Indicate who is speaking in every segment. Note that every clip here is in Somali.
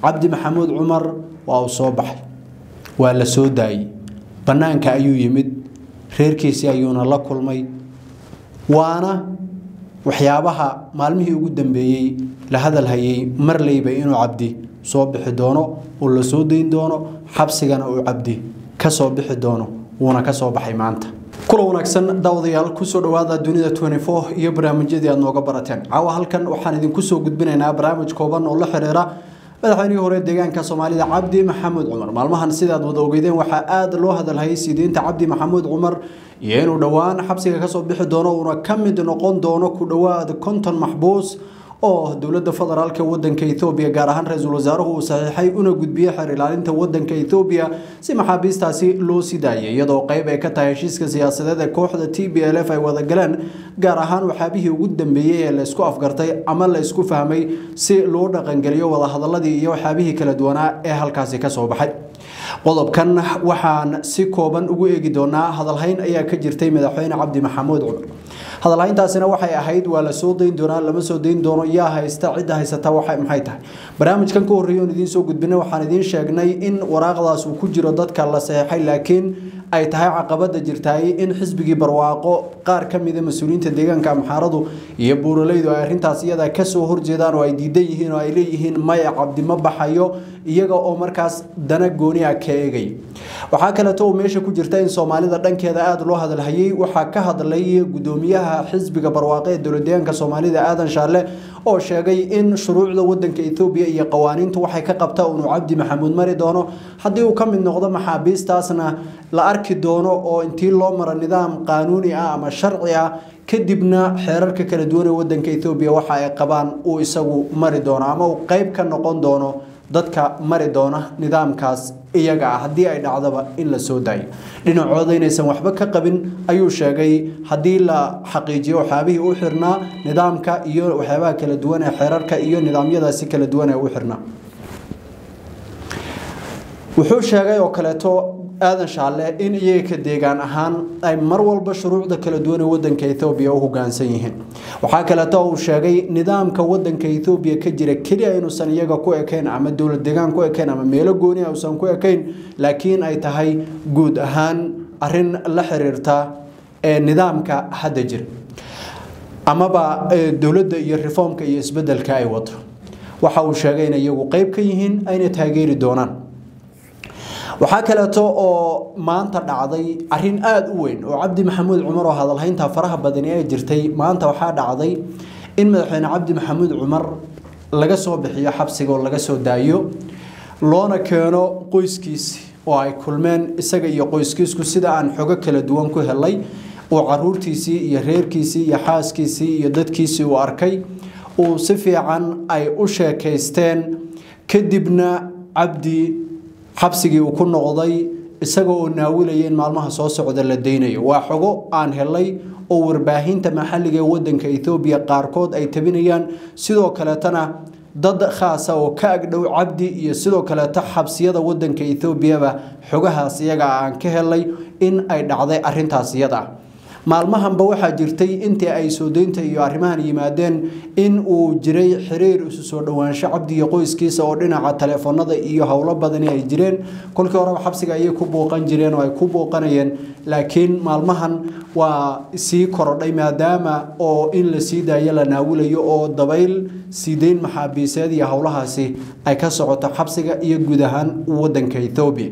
Speaker 1: cabdi maxamuud cumar waa uu soo baxay waa la soo daayey bannaanka ayuu yimid reerkiisii ayuuna la kulmay waana waxyaabaha maalmihii ugu dambeeyey la hadalhayay marleyba inuu cabdi soo bixi doono uu la soo dayn doono xabsigana uu cabdi ka soo bixi doono wuuna ka soo baxay maanta kula wanaagsan daawadayaal kusoo dhawaada dunida iyo barnaamijyadii aad nooga barateen caawa halkan waxaan idinku soo gudbinaynaa barnaamij kooban oo la xiriira madaxweynihii hore deegaanka soomaalida cabdi maxamuud cumar maalmahan sidaad wada ogeydeen waxaa aada loo hadalhayay sideynta cabdi maxamuud cumar iyo inuu dhowaan xabsiga kasoo bixi doono uuna ka mid noqon doono ku dhowaad konton maxbuus oo dowlada federaalk wadanka ethoobiya gaar ahaan ra-iisul wasaaruhu uu saxiixay una gudbiyey xeer ilaalinta wadanka ethoobiya si maxaabiistaasi loo sii daayay iyadoo qeyb ay ka tahay heshiiska siyaasadeed ee kooxda t b l f ay wada galeen gaar ahaan waxyaabihii ugu dambeeyey ee la isku afgartay ama la isku fahmay si loo dhaqangeliyo wadahadaladii iyo waxyaabihii kala duwanaa ee halkaasi kasoo baxay qodobkan waxaan si kooban ugu eegi doonaa hadalhayn ayaa ka jirtay madaxweyne cabdi maxamuud cumar hadalhayntaasina waxay ahayd waa la soo dayn doonaa lama soo dayn doono yaa haysta cidda haysata maxay tahay barnaamijkan ka horreeya oon idiin soo gudbinay waxaan idiin sheegnay in waraaqdaas uu ku jiro dadka la saxeexay laakiin ay tahay caqabada jirtaay in xisbigii barwaaqo qaar ka mida mas-uuliyiinta deegaanka amxaaradu iyo buuralaydu ay arrintaas iyada kasoo horjeedaan oo ay diidan yihiin oo ay leeyihiin maya cabdi ma baxayo iyaga oo markaas dana gooni ah ka eegay waxaa kaleeto uu meesha ku jirta in soomaalida dhankeeda aada loo hadalhayay waxaa ka hadlay gudoomiyaha xisbiga barwaaqo ee dowladeegaanka soomaalida aadan shaale oo sheegay in shuruucda wadanka ethoobiya iyo qawaaniintu waxay ka qabtaa inuu cabdi maxamuud mari doono haddii uu ka mid noqdo maxaabiistaasna la arki doono oo intii loo maro nidaam qaanuuni ah ama sharci ah kadibna xeerarka kala duwan ee wadanka ethoobiya waxa ay qabaan uu isagu mari doono ama uu qeyb ka noqon doono dadka mari doona nidaamkaas iyaga ah haddii ay dhacdaba in la soo daayo dhinacooda inaysan waxba ka qabin ayuu sheegay haddii la xaqiijiyo waxyaabihii u xirnaa nidaamka iyo waxyaabaha kala duwan ee xeerarka iyo nidaamyadaasi kala duwan ee u xirnaa wuxuu sheegay oo kaleeto aadan shaalle in iyaga ka deegaan ahaan ay mar walba shuruucda kala duwan ee wadanka ethoobiya u hogaansan yihiin waxaa kaleeto uu sheegay nidaamka wadanka ethoobiya ka jira keliya inuusan iyaga ku ekayn ama dowlad deegaan ku ekayn ama meelo gooni ah uusan ku ekayn laakiin ay tahay guud ahaan arin la xiriirta ee nidaamka hadda jira amaba dowladda iyo reformka iyo isbedelka ay wato waxa uu sheegay in iyagu qeyb ka yihiin ayna taageeri doonaan waxaa kaleeto oo maanta dhacday arin aada u weyn oo cabdi maxamuud cumar oo hadalhaynta faraha badani ee jirtay maanta waxaa dhacday in madaxweyne cabdi maxamuud cumar laga soo bixiyo xabsiga oo laga soo daayo loona keeno qoyskiisi oo ay kulmeen isaga iyo qoyskiisku sida aan xogo kala duwan ku helay uu caruurtiisii iyo reerkiisii iyo xaaskiisii iyo dadkiisii uu arkay uu si fiican ay u sheekaysteen kadibna cabdi xabsigii uu ku noqday isaga oo naawilaya in maalmaha soo socda la daynayo waa xogo aan helay oo warbaahinta maxalliga ee wadanka ethoobiya qaarkood ay tabinayaan sidoo kaleetana dad khaasa oo ka agdhow cabdi iyo sidoo kaleeto xabsiyada wadanka ethoobiaba xogahaas iyaga aan ka helay in ay dhacday arintaas iyada ah maalmahanba waxaa jirtay intii ay soo deynta iyo arrimahan yimaadeen in uu jiray xiriir isu soo dhowaansho cabdi iyo qoyskiisa oo dhinaca taleefanada iyo howlo badani ay jireen kolkii horeba xabsiga ayay ku buuqan jireen oo ay ku buuqanayeen laakiin maalmahan waa sii korodhay maadaama oo in la sii daayo la naawulayo oo dabayl siideyn maxaabiiseed iyo howlahaasi ay ka socoto xabsiga iyo guud ahaan wadanka ethoobiya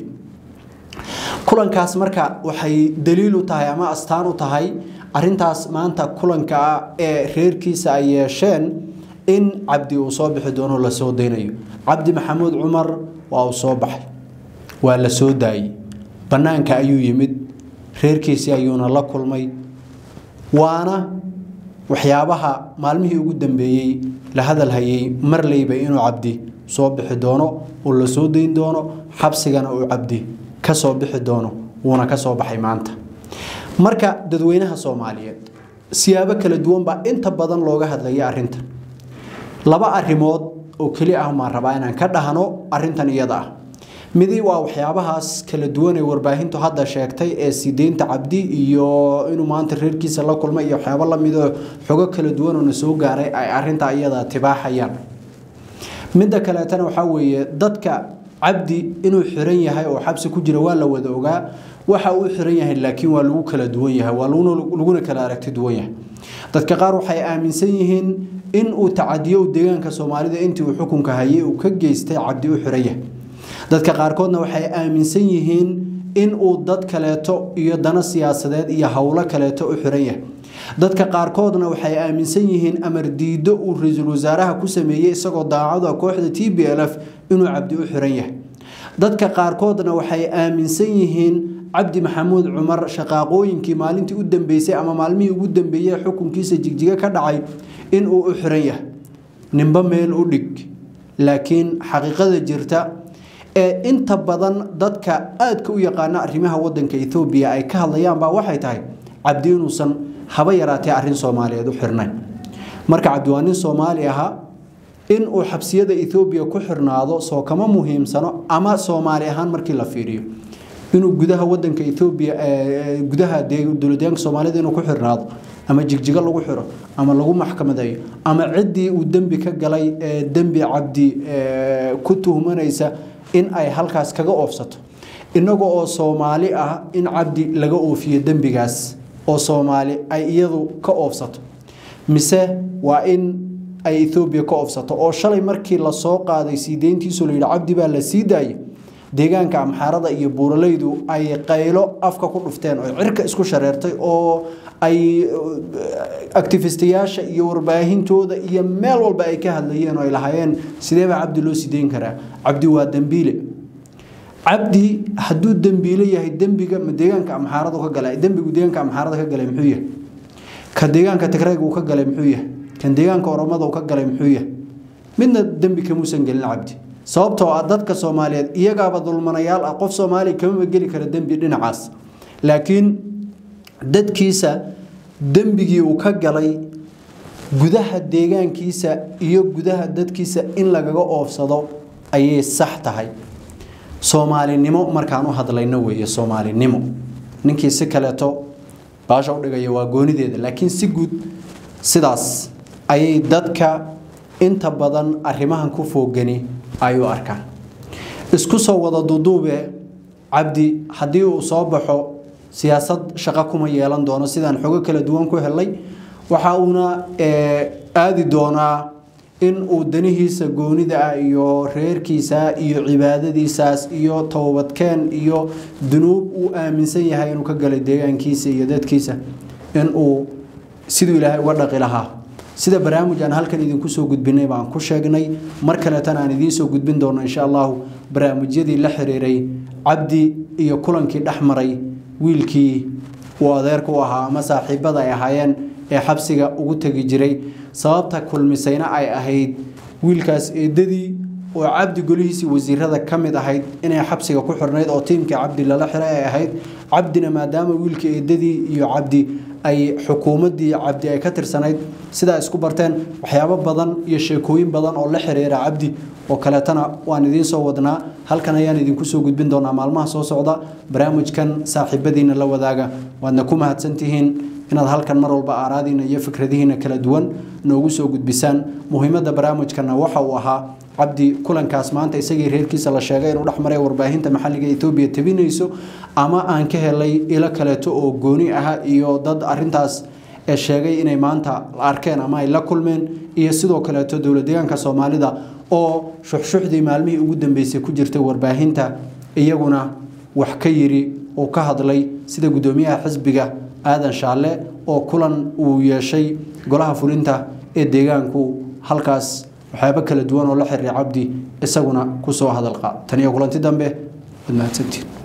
Speaker 1: kulankaas marka waxay daliil u tahay ama astaan u tahay arintaas maanta kulanka ah ee reerkiisa ay yeesheen in cabdi uu soo bixi doono la soo daynayo cabdi maxamuud cumar waa uu soo baxay waa la soo daayey bannaanka ayuu yimid reerkiisii ayuuna la kulmay waana waxyaabaha maalmihii ugu dambeeyey la hadalhayay marleyba inuu cabdi soo bixi doono uu la soo dayn doono xabsigana uu cabdi kasoo bixi doono wuuna kasoo baxay maanta marka dadweynaha soomaaliyeed siyaabo kala duwan baa inta badan looga hadlaya arinta laba arimood oo keli ah maan rabaa inaan ka dhahno arintan iyada ah midi waa waxyaabahaas kala duwan ee warbaahintu hadda sheegtay ee sideynta cabdi iyo inuu maanta reerkiisa la kulmay iyo waxyaabo lamidoo xogo kala duwan oo na soo gaaray ay arinta iyada tibaaxayaan midda kaleetana waxaa weeye dadka cabdi inuu xiran yahay oo xabsi ku jira waa la wada ogaa waxa uu xiran yahay laakiin waa lagu kala duwan yahay waa laguna kala aragti duwan yahay dadka qaar waxay aaminsan yihiin in uu tacadiyo deegaanka soomaalida intii uu xukunka hayay uu ka geystay cabdi u xiran yahay dadka qaarkoodna waxay aaminsan yihiin in uu dad kaleeto iyo dano siyaasadeed iyo howlo kaleeto u xiran yahay dadka qaarkoodna waxay aaminsan yihiin amar diido uu ra-iisul wasaaraha ku sameeyey isagoo daacada kooxda t b l f inuu cabdi u xiran yahay dadka qaarkoodna waxay aaminsan yihiin cabdi maxamuud cumar shaqaaqooyinkii maalintii u dambeysay ama maalmihii ugu dambeeyey xukunkiisa jigjiga ka dhacay inuu u xiran yahay ninba meel u dhig laakiin xaqiiqada jirta ee inta badan dadka aadka u yaqaana arrimaha wadanka ethoobiya ay ka hadlayaan baa waxay tahay cabdi inuusan haba yaraatee arrin soomaaliyeed u xirnayn marka cabdi waa nin soomaali ahaa in uu xabsiyada ethoobiya ku xirnaado soo kama muhiimsano ama soomaali ahaan markii la fiiriyo inuu gudaha wadanka ethoobiya gudaha dowladyaanka soomaalida inuu ku xirnaado ama jigjigo lagu xiro ama lagu maxkamadeeyo ama ciddii uu dembi ka galay dembi cabdi ku tuhmanaysa in ay halkaas kaga oofsato inaga oo soomaali ah in cabdi laga oofiyo dembigaas oo soomaali ay iyadu ka oofsato mise waa in ay ethoobiya ka oofsato oo shalay markii lasoo qaaday sii deyntiisu layidhi cabdi baa la sii daayay deegaanka amxaarada iyo buuralaydu ay qaylo afka ku dhufteen oo cirka isku shareertay oo ay actifistayaasha iyo warbaahintooda iyo meel walba ay ka hadlayeen oo ay lahaayeen sideebaa cabdi loo sideyn karaa cabdi waa dembiile cabdi hadduu dembiile yahay dembiga ma deegaanka amxaaradu ka galay dembigu deegaanka amxaarada ka galay muxuu yahay ka deegaanka tigrayga uu ka galay muxuu yahay kan deegaanka oromada uu ka galay muxuu yahay midna dembi kamuusan gelin cabdi sababtoo ah dadka soomaaliyeed iyagaaba dulmanayaal ah qof soomaaliya kamama geli kara dembi dhinacaas laakiin dadkiisa dembigii uu ka galay gudaha deegaankiisa iyo gudaha dadkiisa in lagaga oofsado ayay sax tahay soomaalinimo markaan u hadlayno weeye soomaalinimo ninkii si kaleeto baasha udhigaya waa goonideeda laakiin si guud sidaas ayay dadka inta badan arrimahan ku foogani ay u arkaan isku soo wada duduube cabdi haddii uu soo baxo siyaasad shaqo kuma yeelan doono sidaan xogo kala duwan ku helay waxa uuna aadi doonaa in uu danihiisa goonida ah iyo reerkiisa iyo cibaadadiisaas iyo towbadkeen iyo dunuub uu aaminsan yahay inuu ka galay deegaankiisa iyo dadkiisa in uu siduu ilaahay uga dhaqi lahaa sida barnaamij aan halkan idinku soo gudbinay baan ku sheegnay mar kaleetana aan idiin soo gudbin doono insha allahu barnaamijyadii la xiriiray cabdi iyo kulankii dhex maray wiilkii uu adeerka u ahaa ama saaxiibada ay ahaayeen ee xabsiga ugu tegi jiray sababta kulmisayna ay ahayd wiilkaas eedadii oo cabdi golihiisii wasiirada ka mid ahayd inay xabsiga ku xirnayd oo tiimkii cabdi lala xiray ay ahayd cabdina maadaama wiilka eedadii iyo cabdi ay xukuumaddii cabdi ay ka tirsanayd sidaa isku barteen waxyaabo badan iyo sheekooyin badan oo la xiriira cabdi oo kaleetana waan idiin soo wadnaa halkan ayaan idinku soo gudbin doonaa maalmaha soo socda barnaamijkan saaxiibadiina la wadaaga waadna ku mahadsantihiin inaad halkan mar walba aaraadiina iyo fikradihiina kala duwan noogu soo gudbisaan muhiimadda barnaamijkana waxa uu ahaa cabdi kulankaas maanta isagii reerkiisa la sheegay inuu dhexmaray warbaahinta maxalliga etoobiya tabinayso ama aan ka helay ilo kaleeto oo gooni ah iyo dad arintaas ee sheegay inay maanta arkeen ama ay la kulmeen iyo sidoo kaleeto dowlad deegaanka soomaalida oo shuxshuxdii maalmihii ugu dambeysay ku jirtay warbaahinta iyaguna wax ka yiri oo ka hadlay sida guddoomiyaha xisbiga aadan shaalle oo kulan uu yeeshay golaha fulinta ee deegaanku halkaas waxyaabo kala duwan oo la xiriira cabdi isaguna kusoo hadal qaad taniyo kulanti dambe waad mahadsantiin